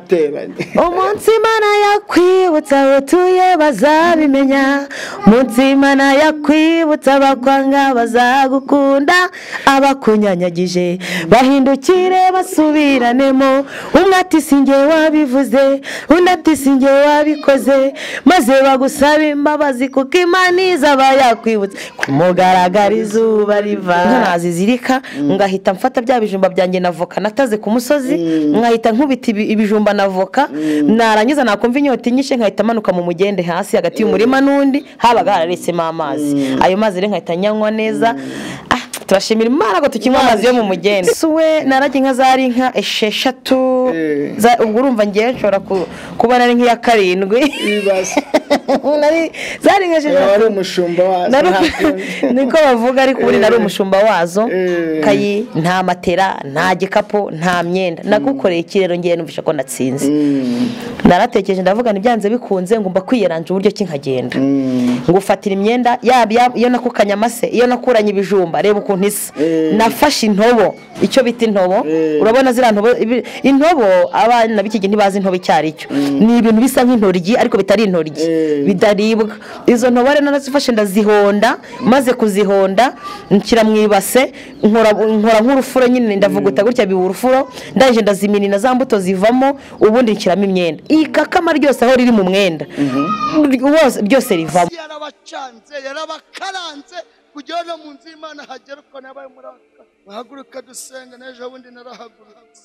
ateranye umunsi imana yakwibutsa utuye bazabimenya umunsi imana yakwibutsa abakwanga bazagukunda abakunyanyagije bahindukire basubiranemo umwe ati singe wabivuze undi ati singe wabikoze maze bagusabe imbabazi kuko imana izaba yakwibutsa kumugaragara izuba riva inka nazizirika ngahita mfata bya bijumba byanjye na voka nataze ku musozi nkahita nkubita ibi- ibijumba na voka narangiza nakumva inyota inyishe nkahita manuka mu mugende hasi hagati y'umurima n'undi habaga hararetsemo amazi ayo mazi rero nkahita nyanywa neza Ah, turashimira imana ko tukinywa amazi yo mu mugende si we narajye inka zari inka esheshatu Eh. za- ubwo urumva ngewe nshobora ku- kuba nari nk'iya karindwi ibibazo Nari- zari inka Uyu wari esheshatu umushumba wazo Nari- ntabwo- niko bavuga ariko ubundi nari umushumba wazo Eh. kayi nta matera nta gikapu nta mwenda nagukoreye ikirero ngewe numvisha ko natsinze Mm, naratekereje ndavuga ibyanze bikunze ngomba kwiyeranja uburyo ki nkagenda mm. ngufatira imyenda yaba iya- iyo nakukanye amase iyo nakuranye ibijumba reba ukuntu isa Eh. nafashe intobo icyo bita intobo Eh. urabona ziriya ntobo ibi- intobo abana b'iki gihe ntibazi intobo icyo ari cyo ni ibintu bisa nk'intoryi ariko bitari intoryi Eh. bidaribwa izo ntobo rero narazifashe ndazihonda maze kuzihonda nshyira mu ibase nkora nkora nk'urufuro nyine ndavuguta gutya biba urufuro ndangije ndaziminina za mbuto zivamo ubundi nshyiramo imyenda ikakama ryose aho riri mu mwenda Wose- byose rivamo yarabacanze yarabakaranze kugira ngo mu nzu y'imana hagere uko nabaye muri aka bahaguruka dusenga n'ejo bundi narahagurutse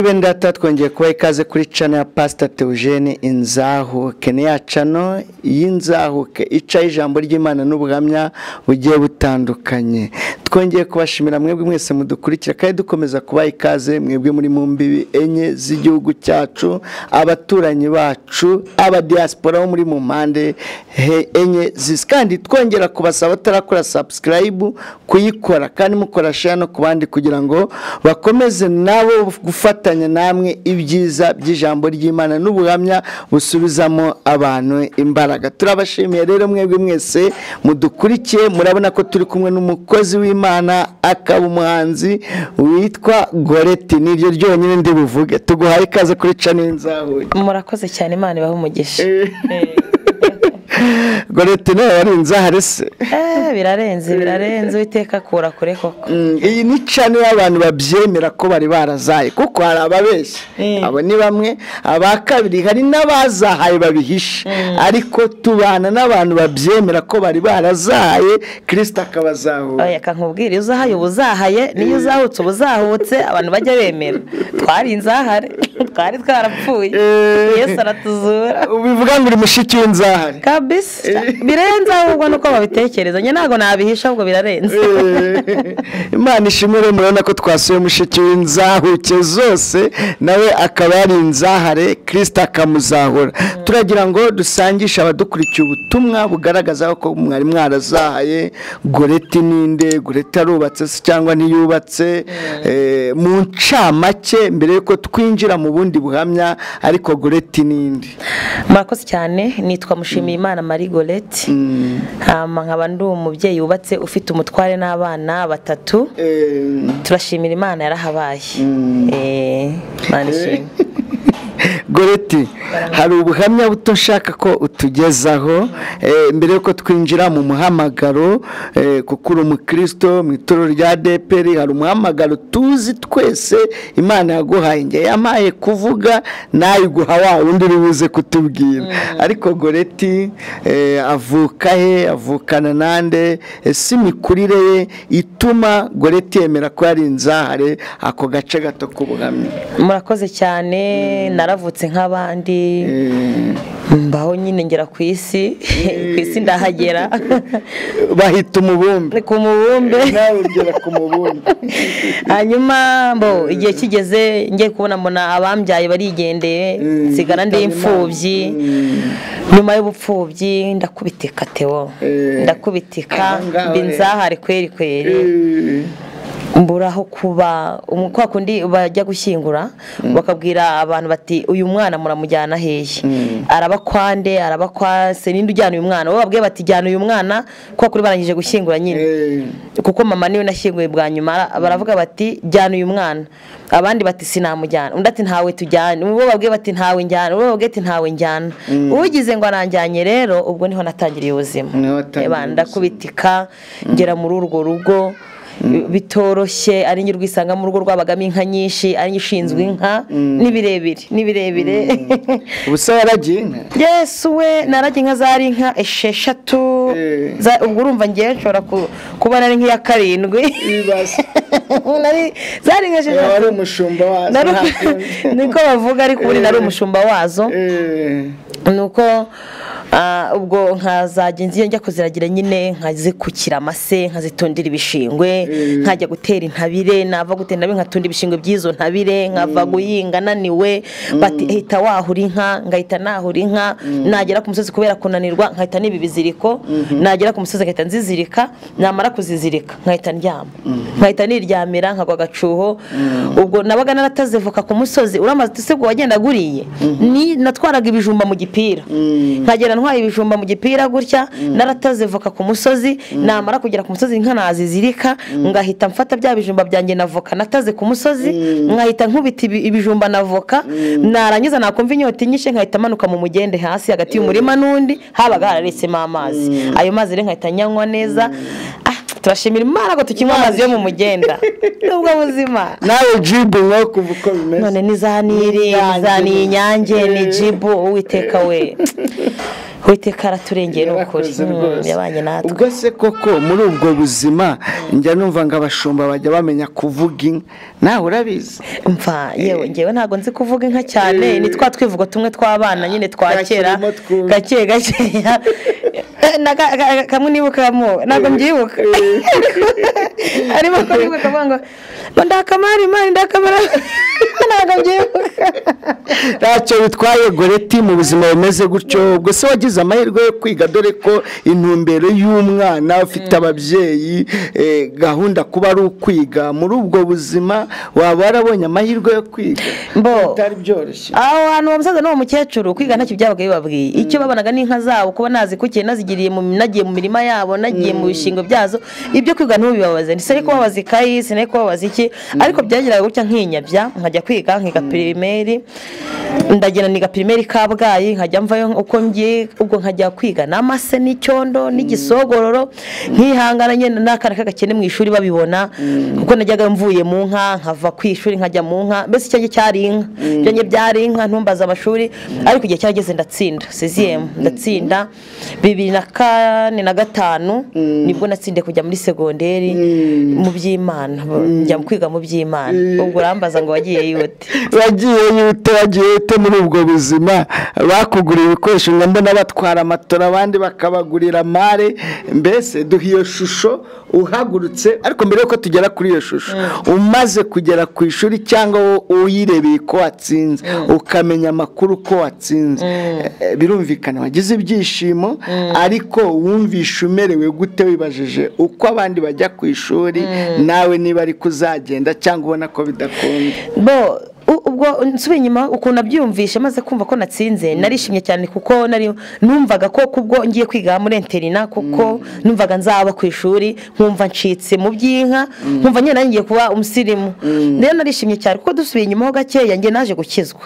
ibendera tuba twongeye kubaha ikaze kuri cano ya pasita teogene inzahuke ni ya cano y'inzahuke icaho ijambo ry'imana n'ubuhamya bugiye butandukanye twongeye kubashimira mwebwe mwese mudukurikira kandi dukomeza kubaha ikaze mwebwe muri mu mbibi enye z'igihugu cyacu abaturanyi bacu abadiyasipora bo muri mu mpande he- enye zisi kandi twongera kubasaba batarakora sabusikarayibu kuyikora kandi mukora share no ku bandi kugira ngo bakomeze nabo gufatanya namwe ibyiza by'ijambo ry'imana n'ubuhamya busubizamo abantu imbaraga turabashimiye rero mwebwe mwese mudukurikiye murabona ko turi kumwe n'umukozi w'imana akaba umuhanzi witwa goreti niryo ryonyine ndi buvuge tuguhaye ikaze kuri cano y'inzahuye murakoze cyane imana ibahe umugisha goreti nawe warinze ahari se Eh, birarenze birarenze uwiteka akura kure koko Mm, iyi ni cano y'abantu babyemera ko bari barazaye kuko hari ababeshya Mm. abo ni bamwe aba kabiri hari n'abazahaye babihisha ariko tubana n'abantu babyemera ko bari barazaye kirisita akabazahura oya kankubwira iyo uzahaye uba uzahaye n'iyo uzahutse uba uzahutse abantu bajya bemera twari inzahare twari twarapfuye Eh. yesu aratuzura bivuga ngo uri mushiki w'inzahare kabisa birenze ahubwo nuko babitekereza njye ntabwo nabihisha ahubwo birarenze Eh, imana ishimwe rero murabona ko twasuye mushiki w'inzahuke zose nawe akaba yari inzahare kirisita akamuzahura turagira ngo dusangishe abadukurikiye ubutumwa bugaragaza ko mwari mwarazahaye goreti ninde goreti yarubatse se cyangwa ntiyubatse Eh, mu ncamake mbere y'uko twinjira mu bundi buhamya ariko goreti ninde murakoze cyane nitwa mushimiyimana marie goreti hama nkaba ndi umubyeyi wubatse ufite umutware n'abana batatu Eh, turashimira imana yarahabaye Eh, imana ishimwe goreti hari ubuhamya buto nshaka ko utugezaho eh, mbere y'uko twinjira mu muhamagaro eh, kuko uri umukristo mu itorero rya deperi hari umuhamagaro tuzi twese imana yaguhaye njye yampaye kuvuga nawe iguha wa wundi uri buze kutubwira ariko goreti eh, avuka he avukana nande ese imikurire ye ituma goreti yemera ko yari inzahare ako gace gato k'ubuhamya murakoze cyane naravutse nk'abandi Eh, mbaho nyine ngera ku isi ku isi ndahagera bahita umubumbe ku mubumbe nawe ugera ku mubumbe hanyuma mbo igihe kigeze ngiye kubona mbona abambyaye barigendeye nsigara ndi imfubyi nyuma y'ubupfubyi ndakubitika tewo Eh. ndakubitika Aha ngaha mba rero. inzahare kweri kweri mbura aho kuba umu- kwa kundi bajya gushyingura bakabwira abantu bati uyu mwana muramujyana hehe araba kwa nde araba kwa se ninde ujyana uyu mwana bo babwiye bati jyana uyu mwana kwa kuri barangije gushyingura nyine kuko mama niwe nashyinguye bwa nyuma ara- baravuga bati jyana uyu mwana abandi bati sinamujyana undi ati ntawe tujyane uwo babwiye bati ntawe njyana uwo babwiye ati ntawe njyana ugize ngo aranjyanye rero ubwo niho natangiriye ubuzima Niho watangiriye Eba, ubuzima. ndakubitika ngera muri urwo rugo bitoroshye ari njye urwisanga mu rugo rwabagamo inka nyinshi ari njye ushinzwe inka ni birebire ni birebire ubusa yaragiye inka yesu we narajya inka zari inka esheshatu Eh. Za- ubwo urumva ngewe nshobora ku- kuba nari nk'iya karindwi ibibazo Nari- zari inka yaba ari esheshatu umushumba wazo Nari- nta kundi. niko bavuga ariko ubundi nari Eh. umushumba wazo Eh, nuko ah, ubwo nkazajya nzi njya kuziragira nyine nkazikukira amase nkazitondera ibishingwe Mm. nkajya gutera intabire nava gutera intabire nkatunda ibishingwe by'izo ntabire nkava guhinga naniwe bati hita wahura inka ngahita nahura inka nagera ku musozi kubera kunanirwa nkahita niba ibiziriko nagera ku musozi nkahita nzizirika namara kuzizirika nkahita ndyama nkahita niryamira nkagwa agacuho ubwo nabaga naratazivuka ku musozi uramaze usibwa wagendaga uriye ni natwaraga ibijumba mu gipira nkagenda ntwara ibijumba mu gipira gutya naratazivuka ku musozi namara kugera ku musozi inka nazizirika ngahita mfata bya bijumba byanjye na voka nataze ku musozi nkahita nkubita ibi- ibijumba na voka narangiza nakumva inyota inyishe nkahita manuka mu mugende hasi hagati y'umurima n'undi habaga hararetsemo amazi ayo mazi rero nkahita nyanywa neza Ah, turashimira imana ko tukinywa amazi yo mu mugenda nubwo buzima nawe jibu wowe kuva uko bimeze none ni za niri N'inyange. za ni inyange ni Eh. jibu uwiteka we uwiteka araturengeye ni ukuri Yarakoze Mm, rwose. yabanye natwe ubwo se koko muri ubwo buzima njya numva ngo abashumba bajya bamenya kuvuga inka nawe urabizi mva yewe ngewe ntabwo nzi kuvuga inka cyane Eh. ni twa twivugo tumwe tw'abana nyine twa kera Twakirimo twumva. gake gakeya Eh, na ka- ka- kamwe nibukamo ntabwo mbyibuka arimo ko nibuka akavuga ngo ngo ndakamara imana ndakamara ntabwo mbyibuka ntacyo bitwaye goreti mu buzima bumeze gutyo ubwo se wagize amahirwe yo kwiga dore ko intumbero y'umwana ufite ababyeyi eh, gahunda kuba ari ukwiga muri ubwo buzima waba warabonye amahirwe yo kwiga Mbo. bitari byoroshye aho hantu uwo musaza n'uwo mukecuru kwiga ntacyo byabaga bibabwiye icyo babonaga n'inka zabo kuba nazikukiye nazigiriye mu nagiye mu mirima yabo nagiye mu bishingo byazo ibyo kwiga ntubibabaze sinari kubabaza ikayi sinari kubabaza iki ariko byageraga gutya nkinyabya nkajya kwiga nkiga pirimeri ndagenda niga pirimeri kabgayi nkajya mvayo uko ngiye ubwo nkajya kwiga n'amase n'icyondo n'igisogororo nkihangana nyine n'akana k'agakene mu ishuri babibona kuko najyaga mvuye mu nka nkava ku ishuri nkajya mu nka mbese icyo ngicyo cyari inka ibyo ngibyo byari inka ntumbaze amashuri ariko igihe cyarageze ndatsinda seziyemu ndatsinda bibiri na kane na gatanu nibwo natsindiye kujya muri segonderi mu by'imana njya kwiga mu by'imana ubwo urambaza ngo wagiye yute wagiye yute wagiye yute muri ubwo buzima bakugurira ibikoresho ngo mbona batwara amatora abandi bakabagurira amare mbese duha iyo shusho uhagurutse ariko mbere yuko tugera kuri iyo shusho umaze kugera ku ishuri cyangwa wowe uyirebeye ko watsinze ukamenya amakuru ko watsinze Eh, birumvikana wagize ibyishimo ariko wumvisha umerewe gute wibajije uko abandi bajya ku ishuri nawe niba ariko uzagenda cyangwa ubona ko bidakunda bo u- ubwo nsubiye inyuma ukuntu abyiyumvishe maze kumva ko natsinze narishimye cyane kuko nari numvaga ko kubwo ngiye kwiga muri interina kuko numvaga nzaba ku ishuri nkumva ncitse mu by'inka nkumva nyine nanjye ngiye kuba umusirimu rero narishimye cyane kuko dusubiye inyuma ho gakeya njye naje gukizwa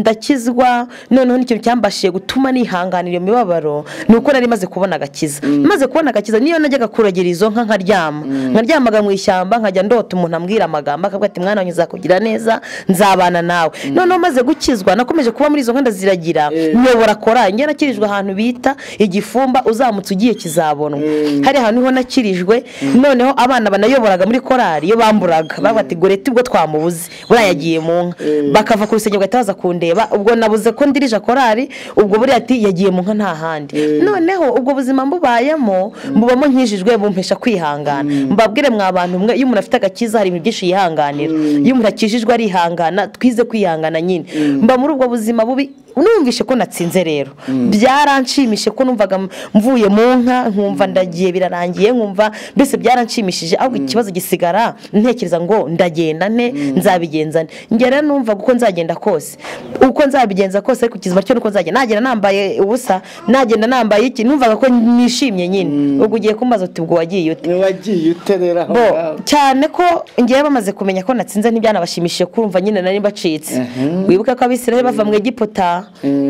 ndakizwa noneho n'ikintu cyambashije gutuma nihanganira iyo mibabaro ni uko nari maze kubona agakiza maze kubona agakiza niyo najyaga kuragira izo nka nkaryama nkaryamaga mu ishyamba nkajya ndota umuntu ambwira amagambo akavuga ati mwana wanjye nzakugira neza nzabana nawe noneho maze gukizwa nakomeje kuba muri izo nka ndaziragira nyobora korari njye nakirijwe ahantu bita igifumba uzamutse ugiye kizabonwa hari ahantu niho nakirijwe noneho abana banayoboraga muri korari iyo bamburaga bavuga ati goreti ubwo twamubuze buriya yagiye mu nka bakava ku rusengero bagahita baza kundeba ubwo nabuze ko ndirije korari ubwo buriya ati yagiye mu nka nta handi noneho ubwo buzima mbubayemo mbubamo nkijijwe bumpesha kwihangana mbabwire mwa abantu mwe iyo umuntu afite agakiza hari ibintu byinshi yihanganira iyo umuntu akijijwe arihangana twize kwihangana nyine mba muri ubwo buzima bubi numvishe ko natsinze rero byaranshimishije ko numvaga mvuye mu nka nkumva ndagiye birarangiye nkumva mbese byaranshimishije ahubwo ikibazo gisigara ntekereza ngo ndagenda nte nzabigenza nte njye rero numvaga uko nzagenda kose uko nzabigenza kose ariko ikizima cyo nuko nzagenda nagenda nambaye ubusa nagenda nambaye iki numvaga ko nishimye nyine ubwo ugiye kumbaza uti ubwo wagiye ute wagiye uterera aho bo ngaho cyane ko ngewe bamaze kumenya ko natsinze ntibyanabashimishije kumva nyine nari mbacitse wibuke ko abisiraheli bava mu egiputa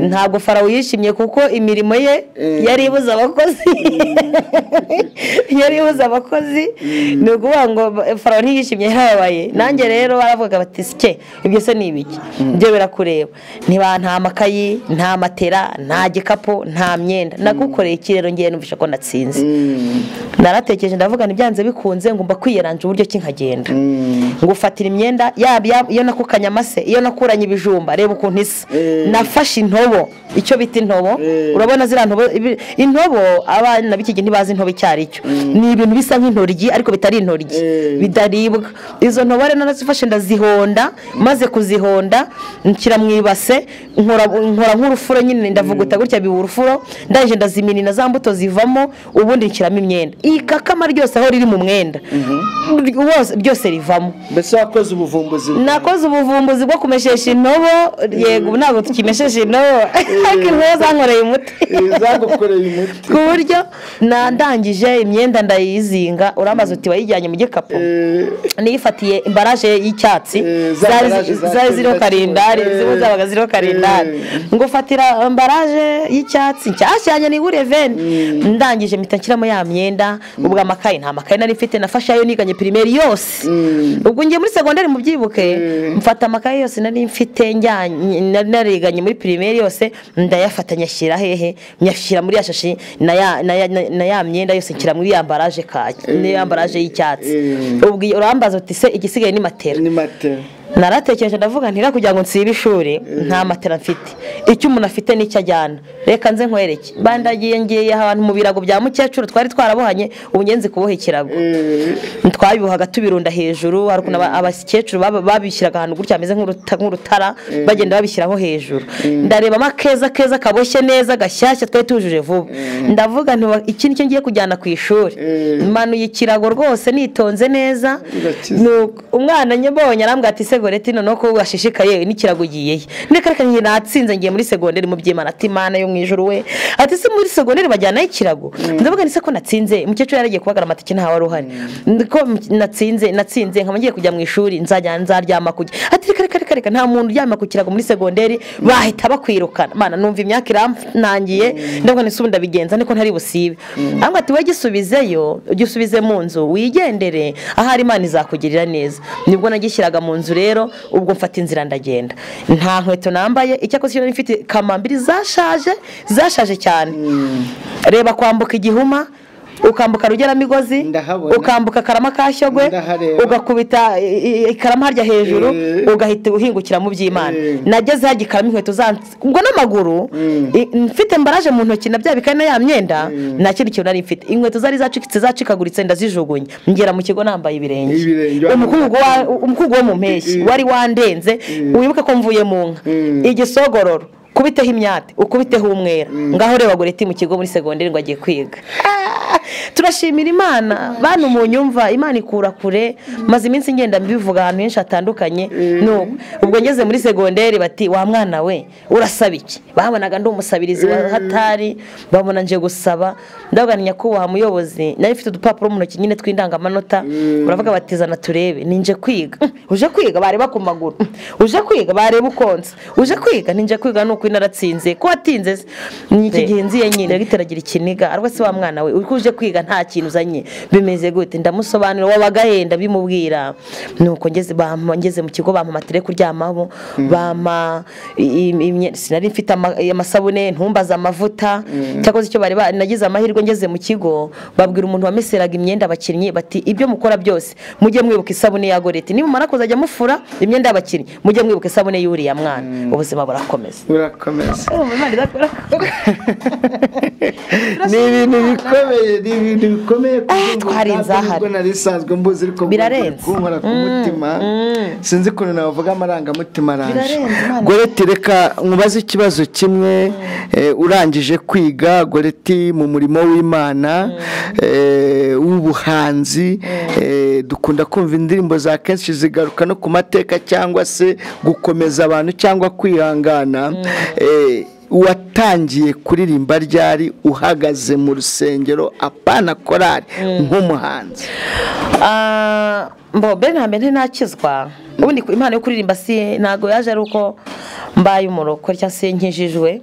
ntabwo farawo yishimye kuko imirimo ye yari ibuze abakozi yari ibuze abakozi ni ukuvuga ngo farawo ntiyishimye yarababaye nanjye rero baravugaga bati sike ibyo se ni ibiki ibyo birakureba ntiba nta makayi nta matera nta gikapu nta myenda nagukoreye iki rero ngewe numvisha ko natsinze naratekereje ndavuga ntibyanze bikunze ngomba kwiyeranja uburyo ki nkagenda ngufatira imyenda yaba iya- iyo nakukanye amase iyo nakuranye ibijumba reba ukuntu isa Eh. nafashe intobo icyo bita intobo Eh. urabona ziriya ntobo ibi- intobo abana b'iki gihe ntibazi intobo icyo ari cyo ni ibintu bisa nk'intoryi ariko bitari intoryi Eh. bidaribwa izo ntobo rero narazifashe ndazihonda maze kuzihonda nshyira mu ibase nkora nkora nk'urufuro nyine ndavuguta gutya biba urufuro ndaje ndaziminina za mbuto zivamo ubundi nshyiramo imyenda igakama ryose aho riri mu mwenda Rwose- ryose rivamo mbese wakoze ubuvumbuzi nakoze ubuvumbuzi bwo kumeshesha intobo yego ubu ntabwo tukimeshesha intobo ariko intobo zankoreye umuti izagukoreye umuti ku buryo nandangije imyenda ndayizinga urambaza uti wayijyanye mu gikapu Eh, niyifatiye imbaraje y'icyatsi Eh, za zari mbaraje za zari ziriho cyenda karindari kilo. ziba zabaga ziriho karindari Eh. ngufatira ambaraje y'icyatsi nshyashyanya nibure veni ndangije mpita nshyiramo ya myenda ubwo amakaye nta makaye nari mfite nafashe ayo niganye pirimeri yose ubwo ngiye muri segonderi mubyibuke mfata amakaye yose nari mfite njyanye- nari nariganye muri pirimeri yose ndayafata nyashyira hehe nyashyira muri ya shashi na ya- na ya- na ya myenda yose nshyira muri ya ambaraje kaki n'iya ambaraje y'icyatsi Eh. ubwo iyo urambaza uti se igisigaye ni matera ni matera naratekereje ndavuga ntira kugira ngo nsibe ishuri nta matera mfite icyo umuntu afite nicyo ajyana reka nze nkwereke bandagiye ngiye ahantu mu birago bya mukecuru twari twarabohanye ubu ngenzi kuboha ikirago Eh, twabibohaga tubirunda hejuru hari ukuntu aba- abakecuru baba- babishyiraga ahantu gutya hameze nk'uruta- nk'urutara bagenda babishyiraho hejuru ndarebamo akeza keza kaboshye neza gashyashya twari tujuje vuba ndavuga nti "Wa- iki nicyo ngiye kujyana ku ishuri Mm. manuye ikirago rwose nitonze neza Urakize. Nuko umwana nyabonye arambwira ati segoreti noneho ko washishikaye n'ikirago ugiyeyo ndeka reka njye natsinze ngiye muri segonderi mu byimana ati mana yo mu ijuru we ati se muri segonderi bajyanaho ikirago ndavuga ni se ko natsinze umukecuru yaragiye kubagara amatike ntawe wari uhari ko natsinze natsinze nkaba ngiye kujya mu ishuri nzajya nzaryama kujya ati reka reka reka reka nta muntu uryama ku kirago muri segonderi bahita bakwirukana mana numva imyaka iranangiye ndavuga ni se ubu ndabigenza niko ntari busibe arambwira ati we gisubizeyo gisubize mu nzu wigendere ahari imana izakugirira neza nibwo nagishyiraga mu nzu rero ubwo mfata inzira ndagenda nta nkweto nambaye icyakoze cyo nari mfite kamambiri zashaje zashaje cyane reba kwambuka igihuma ukambuka rugeramigozi Ndahabona. ukambuka karama kashyogwe Ndahareba. ugakubita i- i- ikarama harya hejuru Eh. ugahita uhingukira mu by'imana Eh. nageze hajya ikarama inkweto zansi ubwo n'amaguru i- mfite mbaraje mu ntoki na bya bikari na ya myenda nta kindi kintu nari mfite inkweto zari zacikitse zacikaguritse ndazijugunya ngera mu kigo nambaye Ibirenge. ibirenge umukungu wa- umukungu wo mu mpeshyi Eh. wari wandenze wibuke ko mvuye mu nka Mm. igisogororo ukubiteho imyate ukubiteho umwera ngaho reba goreti mu kigo muri segonderi ngo agiye kwiga Ah, turashimira imana bantu mu nyumva imana ikura kure maze iminsi ngenda mbivuga ahantu henshi hatandukanye nuko ubwo ngeze muri segonderi bati wa mwana we urasaba iki babonaga ndi umusabirizi wa hatari babona nje gusaba ndavuga ni nyakubahwa muyobozi nari mfite udupapuro mu ntoki nyine tw'indangamanota uravuga bati zana turebe ninje kwiga Mm, uje kwiga bareba ku maguru Mm, uje kwiga bareba ukonsa uje kwiga ninje kwiga nuko inaratsinze ko watinze se ni iki gihe nziye nyine dogiteri agira ikiniga ariko se wa mwana we uko uje kwiga nta kintu uzanye bimeze gute ndamusobanurira wabaga yenda bimubwira nuko ngeze bampa ngeze mu kigo bampa matire kuryamaho bampa i- i- imye- sinari mfite ama- amasabune ntumbaze amavuta cyakoze icyo bari ba- nagize amahirwe ngeze mu kigo babwira umuntu wameseraga imyenda abakinnyi bati ibyo mukora byose mujye mwibuka isabune ya goreti nimumara kuzajya mufura imyenda y'abakinnyi mujye mwibuka isabune y'uriya mwana ubuzima burakomeza urakomeza Imana idakora- ni ibintu bikomeye ni ibintu bikomeye kuko ngo twari ntabwo inzahare. nubwo nari sanzwe mbuzi ariko ngo Birarenze. bari kunkora ku mutima sinzi ukuntu navuga amarangamutima araje Birarenze, Imana. goreti reka nkubaze ikibazo kimwe eh, urangije kwiga goreti mu murimo w'imana eh, w'ubuhanzi eh, dukunda kumva indirimbo za kenshi zigaruka no ku mateka cyangwa se gukomeza abantu cyangwa kwihangana Eh, watangiye kuririmba ryari uhagaze mu rusengero apana korari nk'umuhanzi Ah, mbo ben nta mbere ntakizwa ubundi ku- impano yo kuririmba si ntabwo yaje ari uko mbaye umuroko cyangwa se nkijijwe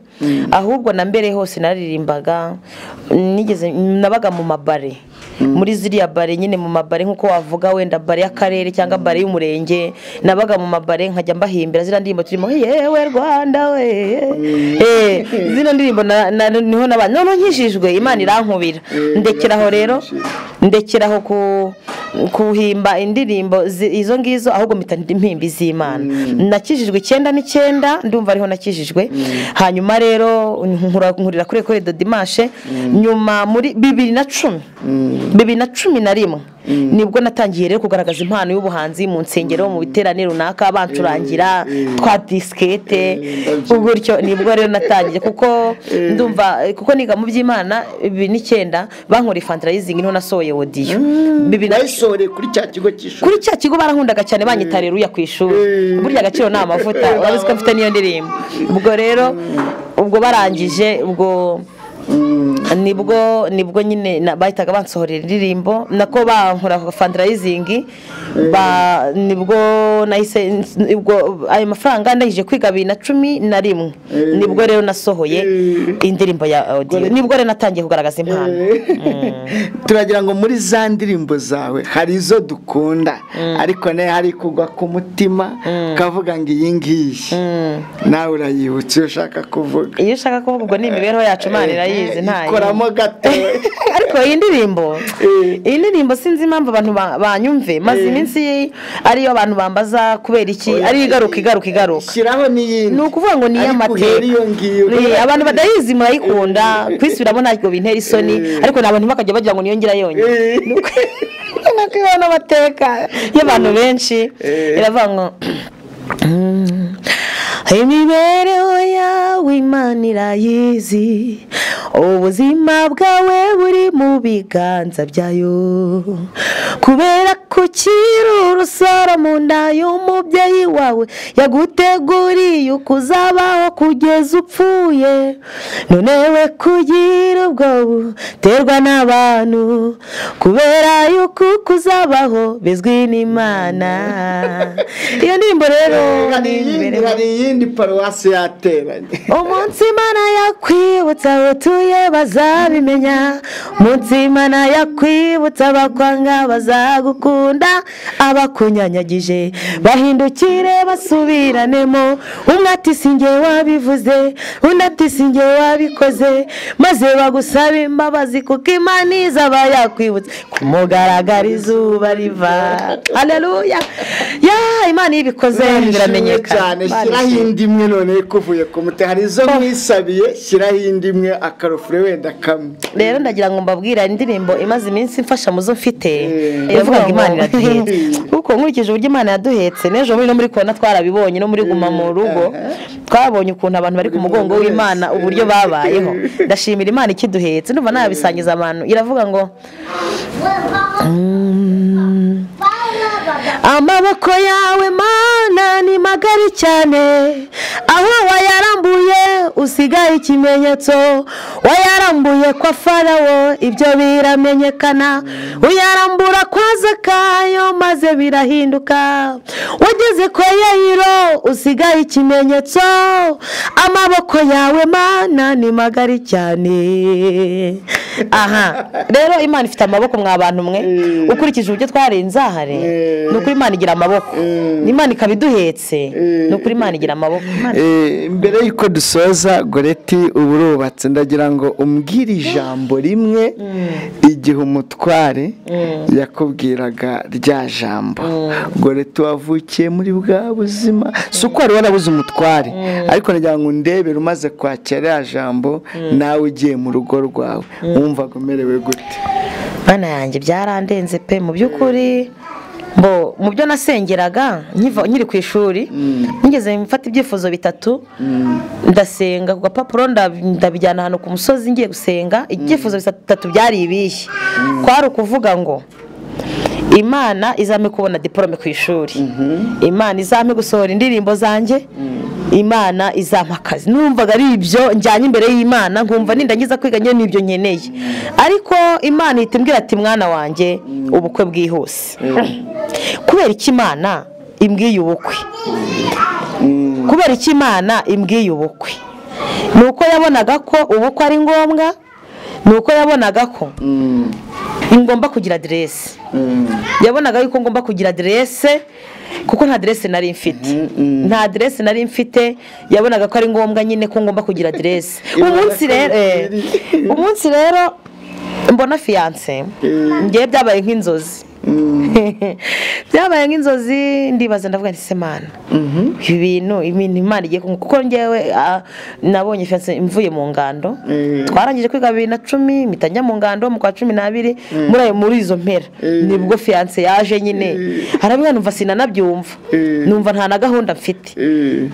ahubwo na mbere hose naririmbaga nigeze nabaga mu mabare muri ziriya bare nyine mu mabare nk'uko wavuga wenda bare y'akarere cyangwa bare y'umurenge nabaga mu mabare nkajya mbahimbira ziriya ndirimbo turimo yewe rwanda we Eh, zino ndirimbo na- na- niho n'abantu none nkijijwe imana irankubira ndekeraho rero ndekeraho ku- kuhimba indirimbo zi- izo ngizo ahubwo mpita impimba iz'imana nakijijwe icyenda n'icyenda ndumva ariho nakijijwe hanyuma rero nkura- nkurira kuri ekore de dimashe nyuma muri bibiri na cumi bibiri na cumi na rimwe nibwo natangiye rero kugaragaza impano y'ubuhanzi mu nsengero mu biterane runaka bancurangira twa disikete gutyo nibwo rero natangiye kuko ndumva kuko niga mu by'imana bibiri n'icyenda bankora ifantarayizingi niho nasohoye wodiyo bibiri na wayisohoreye kuri cya kigo cy'ishuri kuri cya kigo barankundaga cyane banyita reruya ku ishuri burya agaciro ni amavuta urabizi ko mfite n'iyo ndirimbo ubwo rero ubwo barangije ubwo nibwo nibwo nyine na- bahitaga bansohorera indirimbo nako bankora fandarayizingi ba- nibwo nahise ubwo ayo mafaranga ndangije kwiga bibiri na cumi na rimwe nibwo rero nasohoye indirimbo ya audio nibwo rero natangiye kugaragaza impano turagira ngo muri za ndirimbo zawe hari izo dukunda ariko nayo hari kugwa ku mutima ukavuga ngo iyi ngiyi nawe urayibutse iyo ushaka kuvuga iyo ushaka kuvuga ubwo ni imibereho yacu imana irayizi ntayo ikoramo gato ariko iyi ndirimbo Eh. iyi ndirimbo sinzi impamvu abantu ba- banyumve maze iminsi ariyo abantu bambaza kubera iki ariyo igaruka igaruka igaruka shyiraho n'iyindi ni ukuvuga ngo ni Ariko uhere iyo ngiyo iy'amateka abantu badayizi murayikunda kwisubiramo ntabwo bintera isoni ariko ni abantu bakajya bagira ngo niyongera yonyine Eh. ni uko ni uko ibaho n'amateka y'abantu benshi iravuga ngo imibereho yawe imana irayizi ubuzima bwawe buri mu biganza byayo kubera ko ukiri urusoro mu nda y'umubyeyi wawe yaguteguriye uko uzabaho kugeza upfuye none we kugira ubwoba uterwa n'abantu kubera yuko uko uzabaho bizwi n'imana iyo ndirimbo rero hari iyindi hari iyindi paruwasi yateranye umunsi imana yakwibutsa utuye bazabimenya umunsi imana yakwibutsa abakwanga bazagukunda abakunyanyagije bahindukire basubiranemo umwe ati si njye wabivuze undi ati si njye wabikoze maze bagusabe imbabazi kuko imana iza yakwibutsa ku mugaragara izuba riva aleluya ya imana iyo ibikoze biramenyekana cyane Imana shyiraho ishimwe. indi imwe none kuvuye ku muti hari izo mwisabiye shyiraho indi imwe akarofure wenda kamwe rero ndagira ngo mbabwire hari indirimbo imaze iminsi imfasha mu zo mfite Mm. iravuga ngo Iravuga imana ngo- iraduhetse kuko nkurikije uburyo imana yaduhetse n'ejo bundi no muri kona twarabibonye no muri guma mu rugo twabonye ukuntu abantu bari ku mugongo muntu w'imana wese. uburyo babayeho ndashimira imana ikiduhetse ndumva nabisangiza abantu iravuga ngo amaboko yawe mana ni magari cyane aho wayarambuye usigaye ikimenyetso wayarambuye kwa farawo ibyo biramenyekana uyarambura kwa zakayo maze birahinduka wageze kwa yayiro usigaye ikimenyetso amaboko yawe mana ni magari cyane aha rero imana ifite amaboko mwa bantu mwe ukurikije uburyo twari inzahare ni ukuri imana igira amaboko imana ikaba iduhetse ni ukuri imana igira amaboko Imana- Eh, mbere y'uko dusoza goreti uba urubatse ndagira ngo umbwire ijambo rimwe igihe umutware yakubwiraga rya jambo goreti wavukiye muri bwa buzima si uko wari warabuze umutware ariko ndagira ngo undebere umaze kwakira rya jambo nawe ugiye mu rugo rwawe wumvaga umerewe gute bana yanjye byarandenze pe mu by'ukuri mbo mu byo nasengeraga nkiva- nkiri ku ishuri nigeze mfata ibyifuzo bitatu ndasenga ku gapapuro ndab- ndabijyana ahantu ku musozi ngiye gusenga ibyifuzo bitatu byari ibihe kwari ukuvuga ngo imana izampe kubona diporome ku ishuri imana izampe gusohora indirimbo zanjye imana izampa akazi numvaga ari ibyo njyanye imbere y'imana nkumva nindangiza kwiga nyine n'ibyo nkeneye ariko imana ihita imbwira ati mwana wanjye ubukwe bwihuse kubera iki imana imbwiye ubukwe kubera iki imana imbwiye ubukwe ni uko yabonaga ko ubukwe ari ngombwa ni uko yabonaga ko ngomba kugira aderesi yabonaga yuko ngomba kugira aderese kuko nta aderese nari mfite nta aderese nari mfite yabonaga ko ari ngombwa nyine ko ngomba kugira aderese umunsi rero eh, umunsi rero mbona fiyanse ngewe byabaye nk'inzozi byabaye nk'inzozi ndibaza ndavuga nti semana ibi bintu ibintu imana igiye kungu- kuko ngewe ah, nabonye fiyanse mvuye mu ngando twarangije kwiga bibiri na cumi mpita njya mu ngando mu kwa cumi n'abiri muri ayo muri izo mpera nibwo fiyanse yaje nyine harabimwe numva sinanabyumva numva nta na gahunda mfite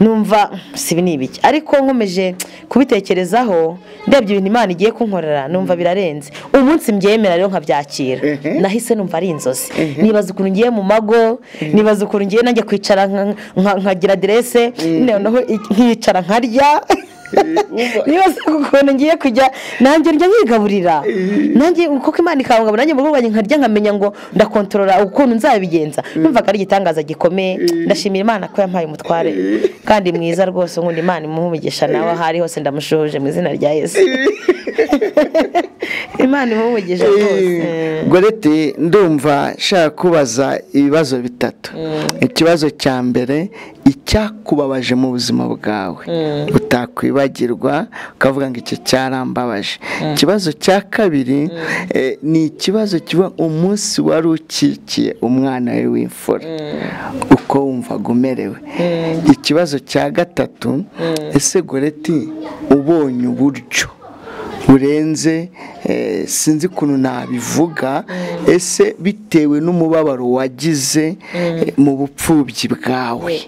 numva sibi ni ibiki ariko nkomeje kubitekerezaho ndebye ibintu imana igiye kunkorera numva birarenze umunsi mbyemera rero nkabyakira Ehe. nahise numva ari inzozi nibaza ukuntu ngiye mu mago nibaza ukuntu ngiye najya kwicara nka- nka- nkagira aderese noneho i- nkicara nkarya nibaza ukuntu ngiye kujya nanjye njya nyigaburira nanjye kuko imana ikangabura nanjye mu rugo rwanjye nkarya nkamenya ngo ndakontorora ukuntu nzabigenza numvaga ari igitangaza gikomeye ndashimira imana ko yampaye umutware kandi mwiza rwose ubundi imana imuhe umugisha nawe aho ari hose ndamushoje mu izina rya yesu imana imuhe umugisha rwose gorete ndumva nshaka kubaza ibibazo bitatu ikibazo cya mbere icyakubabaje mu buzima bwawe utakwibagirwa ukavuga ngo icyo cyarambabaje ikibazo cya kabiri eh, ni ikibazo kiba umunsi wari ukikiye umwana we w'imfura uko wumvaga umerewe ikibazo cya gatatu ese goreti ubonye uburyo burenze eh, sinzi ukuntu nabivuga ese bitewe n'umubabaro wagize eh, mu bupfubyi bwawe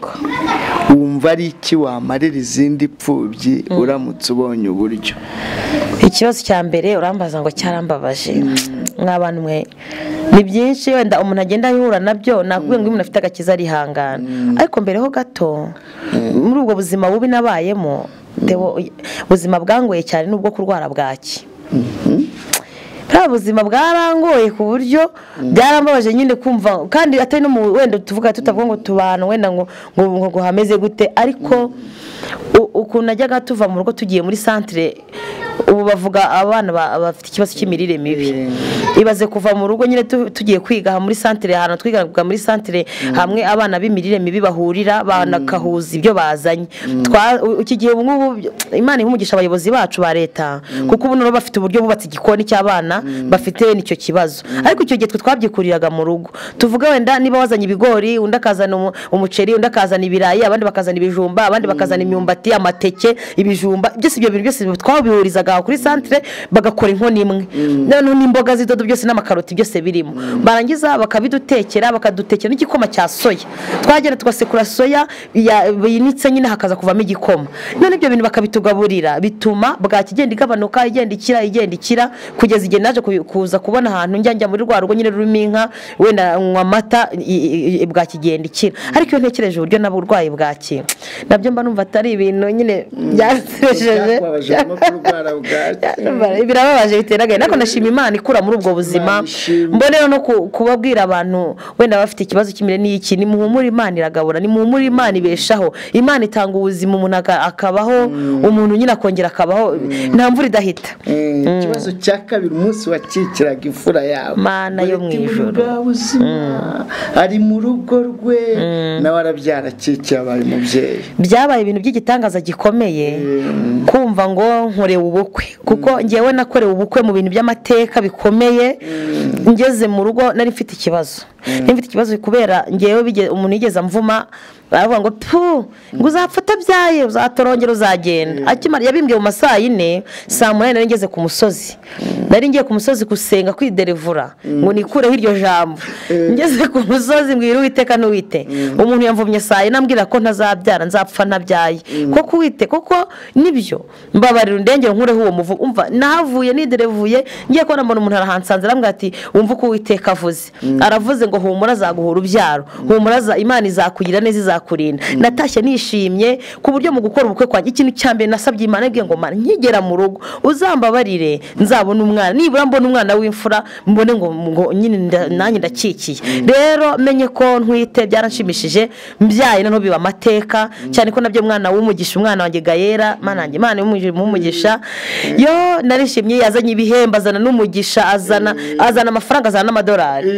wumva ari iki wamarira izindi pfubyi uramutse ubonye uburyo ikibazo cya mbere urambaza ngo cyarambabaje mw'abantu mwe ni byinshi wenda umuntu agenda ahura nabyo nakubwiye ngo iyo umuntu afite agakiza arihangana ariko mbereho gato muri ubwo buzima bubi nabayemo Theo, ubuzima bwangoye cyane ni ubwo kurwara bwaki bwa buzima bwarangoye ku buryo byarambabaje nyine kumva kandi atari no mu wenda tuvuga tutavuga ngo tubana wenda ngo ngo ngo ngo hameze gute ariko u- ukuntu najyaga tuva mu rugo tugiye muri santire ubu bavuga abana ba- bafite ikibazo cy'imirire mibi ibaze kuva mu rugo nyine tu- tugiye kwiga aha muri santire ahantu twigaga muri santire hamwe abana b'imirire mibi bahurira banakahuza ibyo bazanye Twa- u- iki gihe ubu ngubu imana iha umugisha abayobozi bacu ba leta kuko ubu noneho bafite uburyo bubatse igikoni cy'abana bafite nicyo kibazo ariko icyo gihe twe twabyikuriraga mu rugo tuvuga wenda niba wazanye ibigori undi akazana umu- umuceri undi akazana ibirayi abandi bakazana ibijumba abandi bakazana imyumbati amateke ibijumba byose ibyo bintu byose twabihurizaga aho kuri santire bagakora inkono imwe noneho n'imboga z'idodo byose n'amakaroti byose birimo barangiza bakabidutekera bakadutekera n'igikoma cya soya twagera tugasekura soya ya- yinitse nyine hakaza kuvamo igikoma none ibyo bintu bakabitugaburira bituma bwaki igenda igabanuka igenda ikira igenda ikira kugeza igihe naje ku- kuza kubona ahantu njya njya muri rwa rugo nyine rurimo inka wenda nywa amata i- i- i- bwaki igenda ikira ariko iyo ntekereje uburyo nabo burwayi bwaki nabyo mba numva atari ibintu nyine byansejeje Numva birababaje bitera agahinda ariko ndashima imana ikura muri ubwo buzima Imana ishimwe. mbonera no ku- kubabwira abantu wenda bafite ikibazo kimwe n'iki nimuhumure imana iragabura nimuhumure imana ibeshaho imana itanga ubuzima umuntu aka- akabaho umuntu nyine akongera akabaho nta mvura idahita Eh, ikibazo cya kabiri umunsi wakikiraga imfura yawe Mana yo mu Ureti muri ijuru. bwa buzima ari mu rugo rwe nawe arabyara akikiye abaye umubyeyi byabaye ibintu by'igitangaza gikomeye kumva ngo nkorewe ubukwe kuko ngewe nakorewe ubukwe mu bintu by'amateka bikomeye ngeze mu rugo nari mfite ikibazo nari mfite ikibazo kubera ngewe bige- umuntu yigeze amvuma baravuga ngo tu ngo uzapfa utabyaye uzatorongera uzagenda akimara yabimbwiye mu ma saa yine saa munani nari ngeze ku musozi nari ngiye ku musozi gusenga kwiderevura ngo nikureho iryo jambo ngeze ku musozi mbwira uwiteka n'uwite umuntu yamvumye saa yine ambwira ko ntazabyara nzapfa ntabyaye koko uwite koko nibyo mbabarira undengere nkureho uwo muvu umva nahavuye niderevuye ngiye kubona mbona umuntu arahansanze arambwira ati wumva uko uwiteka avuze aravuze ngo humura azaguhura urubyaro humura za- imana izakugirira neza izakurinda natashye nishimye ku buryo mu gukora ubukwe kwanjye ikintu cya mbere nasabye imana yabwiye ngo mana nkigera mu rugo uzambabarire nzabona umwana nibura mbona umwana w'imfura mbone ngo ngo nyine nda- nanjye ndakikiye rero menye ko ntwite byaranshimishije mbyaye noneho biba amateka cyane ko nabyo mwana w'umugisha umwana wanjye gayera mana yanjye imana w'umugisha yo narishimye yazanye ibihembo azana n'umugisha azana azana amafaranga azana n'amadolari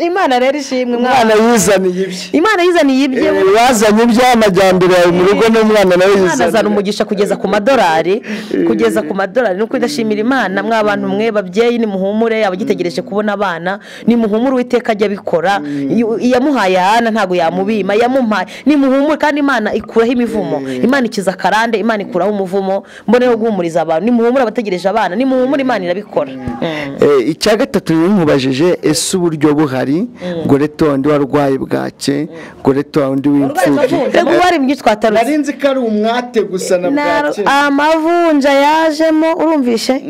imana rero ishimwe umwana mwana yizaniye ibye imana yizaniye ibye Eh, bazanye iby'amajyambere yawe mu rugo n'umwana nawe imana azana yizaniye umugisha kugeza ku madolari kugeza ku madolari ni uko idashimira imana mwa bantu mwe babyeyi nimuhumure abagitegereje kubona abana nimuhumure uwiteka ajya abikora Iyo- iyamuhaye hana ntabwo yamubima yamuhaye nimuhumure kandi imana ikuraho imivumo imana ikiza akarande imana ikuraho umuvumo mboneho guhumuriza abantu nimuhumure abategereje abana nimuhumure imana irabikora Mm. Eh, icya gatatu rero nkubajije ese uburyo buhari goreta wundi warwaye bwake goreta wundi w'imfubyi reba uwo ari mu gihe twatarutse nzi ko ari umwate gusa na Naro- amavunja yajemo urumvishe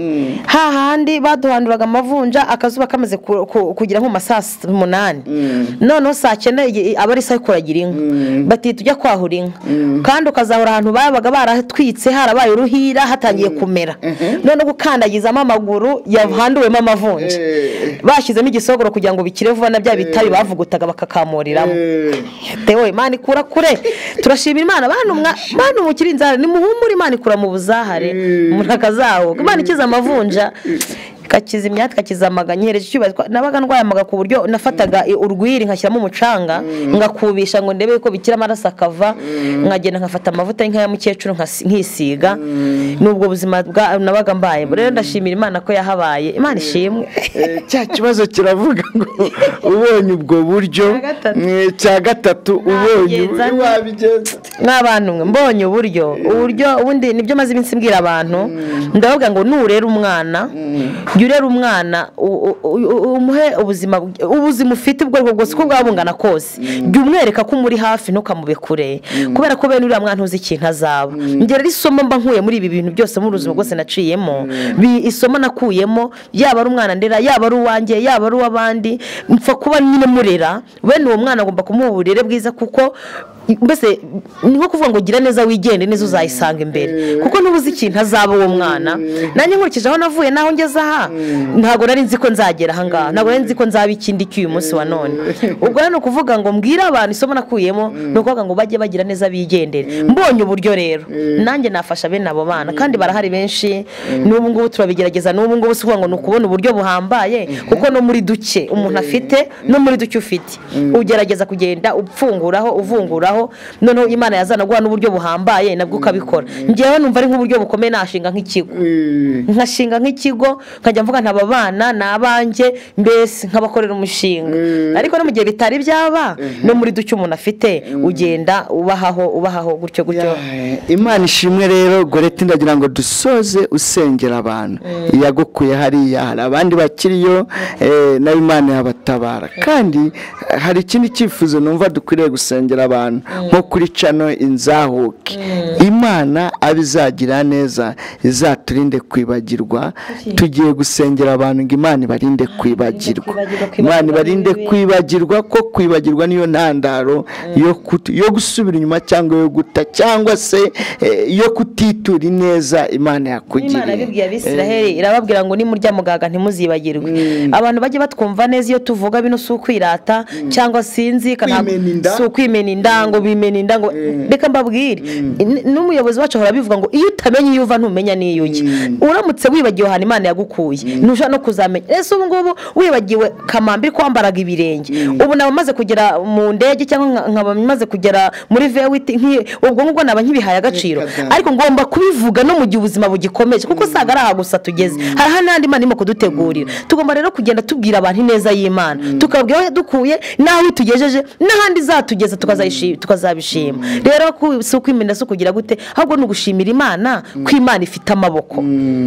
hahandi baduhanduraga amavunja akazuba kamaze ku- ku- kugera nko mu ma saa s- umunani noneho saa cyenda igi- aba ari isaha ikuragira inka bati tujya kwahura inka kandi ukazahura ahantu babaga baratwitse harabaye uruhira hatangiye kumera noneho gukandagizamo amaguru yahanduwemo amavunja Eh. bashyizemo igisogoro kugira ngo bikire vuba na bya bitabi bavugutaga bakakamuriramo tewe imana ikura kure turashimira imana bantu mwa bantu mukiri inzara nimuhumure imana ikura mu buzahare muri akazahuka imana ikiza amavunja ikakiza imyatsi ikakiza amaga nyihereje icyubahiro nabaga ndwaye amaga ku buryo nafataga i- urwiri nkashyiramo umucanga ngakubisha ngo ndebe ko bikira amaraso akava nkagenda nkafata amavuta y'inka ya mukecuru nkasi- nkisiga ni ubwo buzima bwa nabaga mbaye rero ndashimira imana ko yahabaye imana ishimwe Eh, cya kibazo kiravuga ngo ubonye ubwo buryo Icya gatatu. eh, cya gatatu ubonye Nabigenza nte? wabigenza nk'abantu mwe mbonye uburyo uburyo ubundi nibyo maze iminsi mbwira abantu ndavuga ngo nurera umwana jya urera umwana u- u- u- umuhe ubuzima bw- ubuzima ufite ubwo aribwo bwose uko bwaba bungana kose jya umwereka ko umuri hafi ntukamube kure kubera ko bene uriya mwana uzi ikintu azaba njye rero isomo mba nkuye muri ibi bintu byose muri ubuzima bwose naciyemo bi- isomo nakuyemo yaba ari umwana ndera yaba ari uwanjye yaba ari uw'abandi mpfa kuba nyine murera bene uwo mwana agomba kumuha uburere bwiza kuko mbese ni nko kuvuga ngo gira neza wigende neza uzayisanga imbere kuko ntubuze ikintu azaba uwo mwana nanjye nkurikije aho navuye n'aho ngeze aha ntabwo nari nzi ko nzagera aha ngaha ntabwo nari nzi ko nzaba ikindi cy'uyu munsi wa none ubwo rero ni ukuvuga ngo mbwire abantu isomo nakuyemo ni ukuvuga ngo bajye bagira neza bigendere mbonye uburyo rero nanjye nafasha bene abo bana kandi barahari benshi n'ubu ngubu turabigerageza n'ubu ngubu si ukuvuga ngo ni ukubona uburyo buhambaye kuko no muri duke umuntu afite no muri duke ufite ugerageza kugenda upfunguraho uvunguraho noneho imana yazana guha n'uburyo buhambaye nabwo ukabikora ngewe numva ari nk'uburyo bukomeye nashinga nk'ikigo nkashinga nk'ikigo nkajya mvuga nti aba bana ni abanjye mbese nkabakorera umushinga ariko no mu gihe bitari byaba no muri duke umuntu afite ugenda ubahaho ubahaho gutyo gutyo Eh, imana ishimwe rero goreti ndagira ngo dusoze usengera abantu yagukuye hariya hari abandi bakiriyo eh, nayo imana yabatabara kandi eh, hari ikindi cyifuzo numva dukwiriye gusengera abantu nko kuri cano inzahuke imana abizagira neza izaturinde kwibagirwa tugiye gusengera abantu ngo imana ibarinde kwibagirwa kwibagirwa, kwibagirwa imana ibarinde n'ibibi. kwibagirwa ko kwibagirwa niyo ntandaro yo kut- yo gusubira inyuma cyangwa yo guta cyangwa se eh, yo kutitura ineza imana imana yakugiriye yabibwiye abisiraheli irababwira ngo nimurya mugaga ntimuzibagirwe abantu bajye batwumva neza iyo tuvuga bino si ukwirata cyangwa sinzi kana- Kwimena inda. si ukwimena inda ngo bimena inda ngo reka mbabwire N- n'umuyobozi wacu ahora abivuga ngo iyo uta utamenya iyo uva ntumenya n'iyo ujya uramutse wibagiwe ahantu imana yagukuye ntushobora no kuzamenya ese ubu ngubu wibagiwe kamambiri kwambaraga ibirenge ubu naba maze kugera mu ndege cyangwa nka- nkaba maze kugera muri vewiti nk'iyi ubwo ngubwo naba nkibihaye agaciro Reka da. ariko ngomba kubivuga no mu gihe ubuzima bugikomeje kuko usanga ari aha gusa tugeze hariho n'andi mana irimo kudutegurira tugomba rero kugenda tubwira abantu ineza y'imana tukabwira aho dukuye n'aho itugejeje n'ahandi izatugeza tukazayishi- tukazabishima rero ku- si ukwimena si ukugira gute ahubwo ni ugushimira imana ko imana ifite amaboko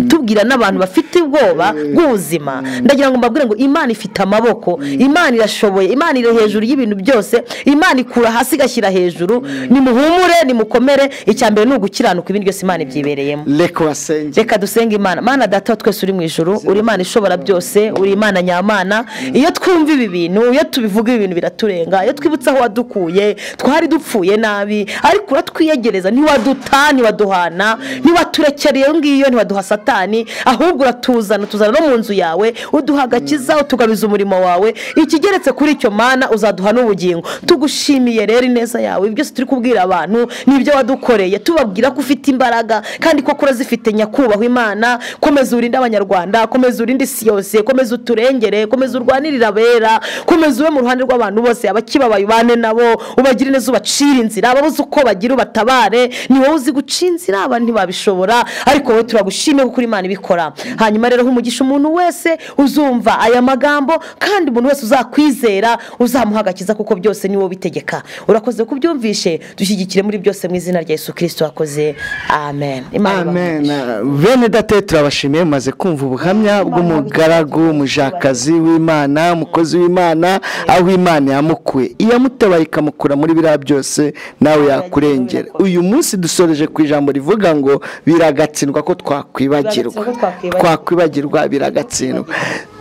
tubwira n'abantu bafite ubwoba bw'ubuzima ndagira ngo mbabwire ngo imana ifite amaboko imana irashoboye imana iri hejuru y'ibintu byose imana ikura hasi igashyira hejuru nimuhumure nimukomere icya mbere ni ugukiranuka ibindi byose imana ibyibereyemo reka wasenge reka dusenge imana mana data wa twese uri mu ijoro uri imana ishobora byose uri imana nyamana iyo twumva ibi bintu iyo tubivuga ibi bintu biraturenga iyo twibutse aho wadukuye twari dupfuye nabi ariko uratwiyegereza ntiwaduta ntiwaduhana ntiwaturekera iyo ngiyo ntiwaduha satani ahubwo uratuzana tuzana no mu nzu yawe uduha agakiza utugabiza umurimo wawe ikigeretse kuri icyo mana uzaduha n'ubugingo tugushimiye rero ineza yawe ibi byose turi kubwira abantu ni ibyo wadukoreye tubabwira ko ufite imbaraga kandi koko urazifite nyakubahwa imana komeza urinde abanyarwanda komeza urinde isi yose komeza uturengere komeza urwanirire abera komeza ube mu ruhande rw'abantu bose abakibabaye ubane nabo ubagire neza ubacire inzira ababuze uko bagira ubatabare ni wowe uzi guca inzira abandi ntibabishobora ariko wowe turagushimiye kuko uri imana ibikora hanyuma rero umugisha umuntu wese uzumva aya magambo kandi umuntu wese uzakwizera uzamuha agakiza kuko byose ni wowe ubitegeka urakoze kubyumvishe dushyigikire muri byose mu izina rya yesu kirisito wakoze amen Imana ibahe amen bene date turabashimiye mumaze kumva ubuhamya bw'umugaragu umujakazi w'imana umukozi w'imana aho imana yamukuye iyamutebaye ikamukura muri biriya byose nawe yakurengera uyu munsi dusoreje ku ijambo rivuga ngo biragatsindwa ko twakwibagirwa Biragatsindwa ko twakwibagirwa. twakwibagirwa biragatsindwa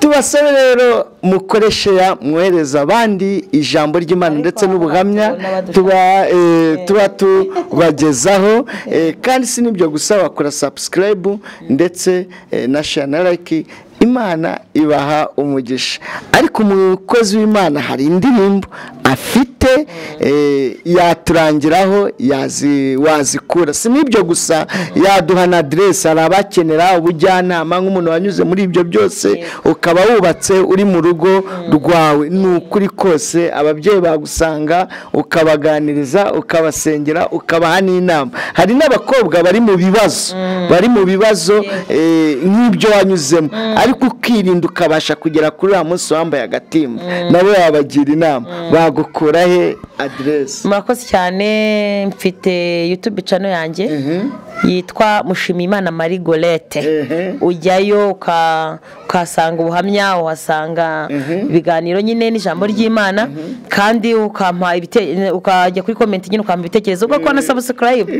tubasore rero mukoreshe ya mwohereza abandi ijambo ry'imana ndetse n'ubuhamya tuba eh, tuba tubagezaho eh, kandi si n'ibyo gusa wakora sabusikarayibu ndetse eh, na share na like imana ibaha umugisha ariko umukozi w'imana hari indirimbo afite eh, yaturangiraho yazi- wazikura si n'ibyo gusa yaduha na aderesi hari abakenera ubujyanama nk'umuntu wanyuze muri ibyo byose ukaba wubatse uri mu rugo rwawe ni ukuri kose ababyeyi bagusanga ukabaganiriza ukabasengera ukabaha n'inama hari n'abakobwa bari mu bibazo bari mu bibazo eh, nk'ibyo wanyuzemo ariko ukirinda ukabasha kugera kuri uriya munsi wambaye agatimba nawe wabagira inama bagukura he aderesi murakoze cyane mfite yutube cano yanjye yitwa mushimiyimana marie gorete Ehe. ujyayo uka- ukahasanga ubuhamya uhasanga ibiganiro nyine n'ijambo ry'imana kandi ukampa ibite- ukajya kuri komenti nyine ukampa ibitekerezo ugakora na sabusikarayibu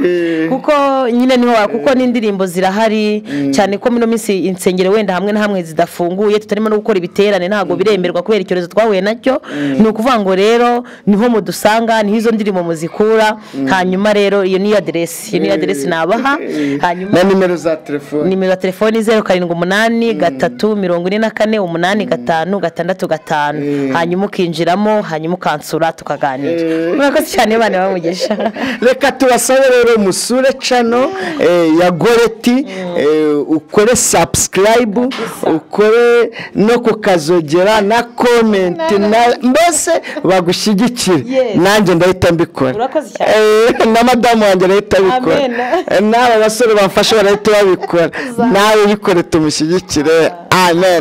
kuko nyine niho wa- kuko n'indirimbo zirahari cyane ko mino minsi insengero wenda hamwe na hamwe zidafunguye tutarimo no gukora ibiterane ntabwo biremerwa kubera icyorezo twahuye nacyo ni ukuvuga ngo rero niho mudusanga niho izo ndirimbo muzikura hanyuma rero iyo niyo aderesi iyo niyo aderesi nabaha hanyuma na nimero za telefoni nimero ya telefoni zeru karindwi umunani gatatu mirongo ine na kane umunani gatanu gatandatu gatanu hanyuma ukinjiramo hanyuma ukansura tukaganira murakoze cyane abana bamugisha reka tubasabe rero musure cano eh, ya goreti eh, ukore subscribe ukore no kukazogera na comment na mbese bagushyigikire Yes. nanjye ndahita mbikora Urakoze cyane. Eh, na madamu wanjye arahita abikora Amen. Eh, n'aba basore bamfasha barahita babikora nawe bikore tumushyigikire amen